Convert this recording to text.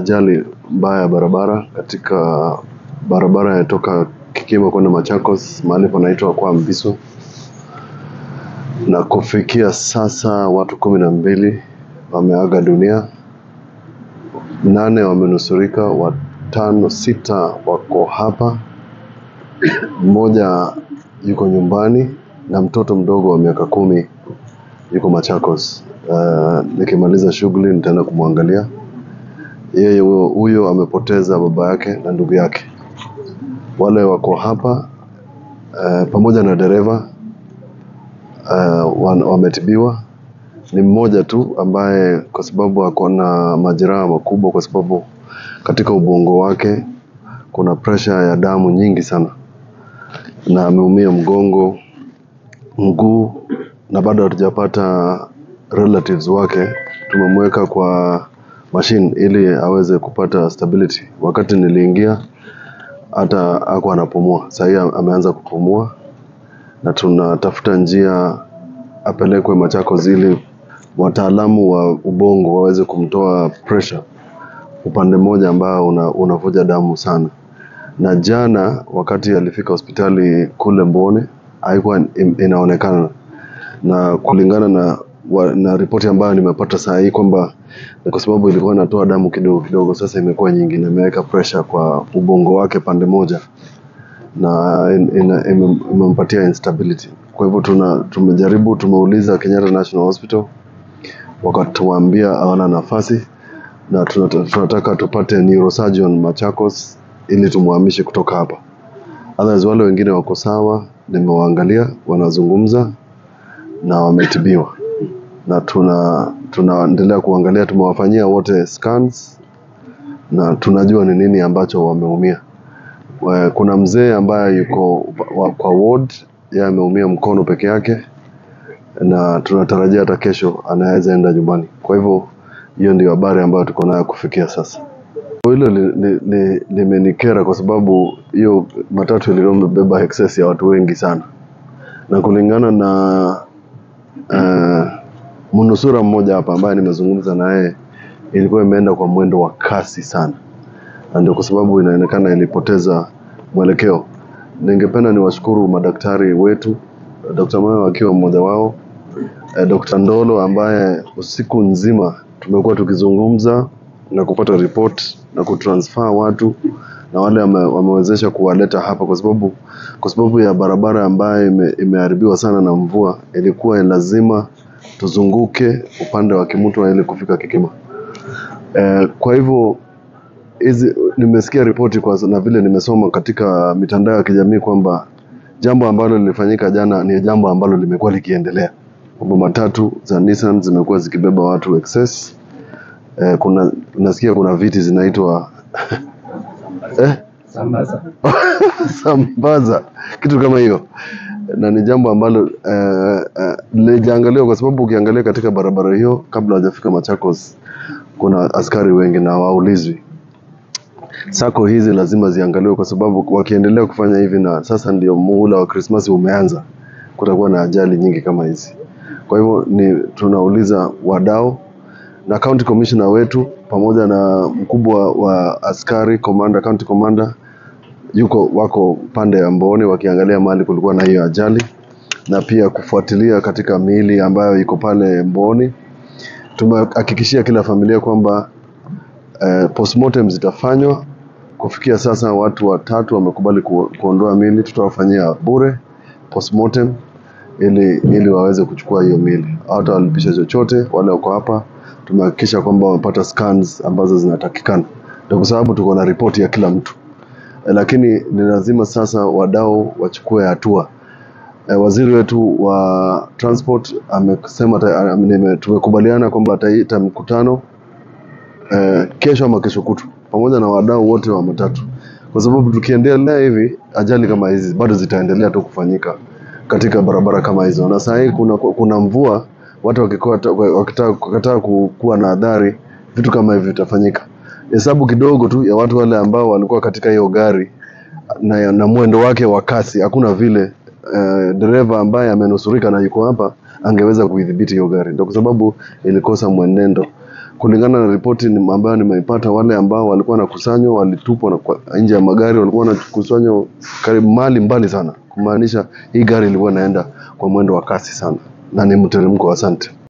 ajali mbaya ya barabara katika barabara ya toka Kikimo kwenda Machakos mahali panaitwa kwa Mbiso, na kufikia sasa watu kumi na mbili wameaga dunia, nane wamenusurika, watano sita wako hapa, mmoja yuko nyumbani na mtoto mdogo wa miaka kumi yuko Machakos. Uh, nikimaliza shughuli nitaenda kumwangalia yeye. Huyo huyo amepoteza baba yake na ndugu yake. Wale wako hapa uh, pamoja na dereva uh, wan- wametibiwa. Ni mmoja tu ambaye kwa sababu ako na majeraha makubwa, kwa sababu katika ubongo wake kuna pressure ya damu nyingi sana, na ameumia mgongo, mguu, na bado hatujapata relatives wake. Tumemweka kwa machine ili aweze kupata stability. Wakati niliingia hata ako anapumua, sasa hii ameanza kupumua, na tunatafuta njia apelekwe Machakos ili wataalamu wa ubongo waweze kumtoa pressure upande mmoja ambao una, unavuja damu sana. Na jana wakati alifika hospitali kule Mbone haikuwa in- inaonekana, na kulingana na wa, na ripoti ambayo nimepata saa hii kwamba ni kwa sababu ilikuwa inatoa damu kidogo kidogo, sasa imekuwa nyingi na imeweka pressure kwa ubongo wake pande moja na in- ina- ime- imempatia instability. Kwa hivyo tuna tumejaribu, tumeuliza Kenyatta National Hospital, wakatuambia hawana nafasi na tunata- tunataka tupate neurosurgeon Machakos ili tumhamishe kutoka hapa. Others wale wengine wako sawa, nimewaangalia wanazungumza na wametibiwa, na tuna tunaendelea kuangalia, tumewafanyia wote scans na tunajua ni nini ambacho wameumia. Wa- Kuna mzee ambaye yuko wa- kwa ward, yeye ameumia mkono peke yake, na tunatarajia hata kesho anaweza enda nyumbani. Kwa hivyo hiyo ndio habari ambayo tuko nayo kufikia sasa. Hilo limenikera li, li, limenikera kwa sababu hiyo matatu ilikuwa imebeba excess ya watu wengi sana, na kulingana na uh, mnusura mmoja hapa ambaye nimezungumza na yeye, ilikuwa imeenda kwa mwendo wa kasi sana, na ndio kwa sababu inaonekana ilipoteza mwelekeo. Ningependa niwashukuru madaktari wetu, Dr. Mayo akiwa mmoja wao, eh, Dr. Ndolo ambaye usiku nzima tumekuwa tukizungumza na kupata report na kutransfer watu na wale wame, wamewezesha kuwaleta hapa kwa sababu kwa sababu ya barabara ambayo ime, imeharibiwa sana na mvua, ilikuwa lazima tuzunguke upande wa Kimutwa ili kufika Kikima. Eh, kwa hivyo hizi nimesikia ripoti kwa na vile nimesoma katika mitandao ya kijamii kwamba jambo ambalo lilifanyika jana ni jambo ambalo limekuwa likiendelea kwamba matatu za Nissan zimekuwa zikibeba watu excess. Eh, kuna nasikia kuna viti zinaitwa eh, Sambaza. sambaza kitu kama hiyo, na ni jambo ambalo eh, eh, lijaangaliwa kwa sababu ukiangalia katika barabara hiyo kabla hajafika Machakos kuna askari wengi na hawaulizwi. Sako hizi lazima ziangaliwe kwa sababu wakiendelea kufanya hivi, na sasa ndio muhula wa Krismasi umeanza, kutakuwa na ajali nyingi kama hizi. Kwa hivyo ni tunauliza wadau na county commissioner wetu pamoja na mkubwa wa askari commander, county commander yuko wako pande ya Mboni wakiangalia mahali kulikuwa na hiyo ajali na pia kufuatilia katika miili ambayo iko pale Mboni. Tumehakikishia kila familia kwamba eh, postmortem zitafanywa. Kufikia sasa watu watatu wamekubali ku, kuondoa miili, tutawafanyia bure postmortem ili ili waweze kuchukua hiyo miili, hata walipisha chochote. Wale wako hapa tumehakikisha kwamba wamepata scans ambazo zinatakikana, ndio kwa sababu tuko na ripoti ya kila mtu eh, lakini ni lazima sasa wadau wachukue hatua. Eh, waziri wetu wa transport amesema ta- nime- tumekubaliana kwamba ataita mkutano eh, kesho ama kesho kutu pamoja na wadau wote wa matatu, kwa sababu tukiendelea hivi ajali kama hizi bado zitaendelea tu kufanyika katika barabara kama hizo, na saa hii kuna, kuna mvua, watu wakikota- wakitaka wakitaka ku- kuwa na adhari, vitu kama hivi vitafanyika. Hesabu kidogo tu ya watu wale ambao walikuwa katika hiyo gari na, na mwendo wake wa kasi, hakuna vile uh, dereva ambaye amenusurika na yuko hapa angeweza kuidhibiti hiyo gari, ndio kwa sababu ilikosa mwenendo. kulingana na ripoti ni- ambayo nimeipata, wale ambao walikuwa wanakusanywa walitupwa na kwa- nje ya magari, walikuwa wanakusanywa karibu mahali mbali sana, kumaanisha hii gari ilikuwa inaenda kwa mwendo wa kasi sana na ni mteremko. Asante.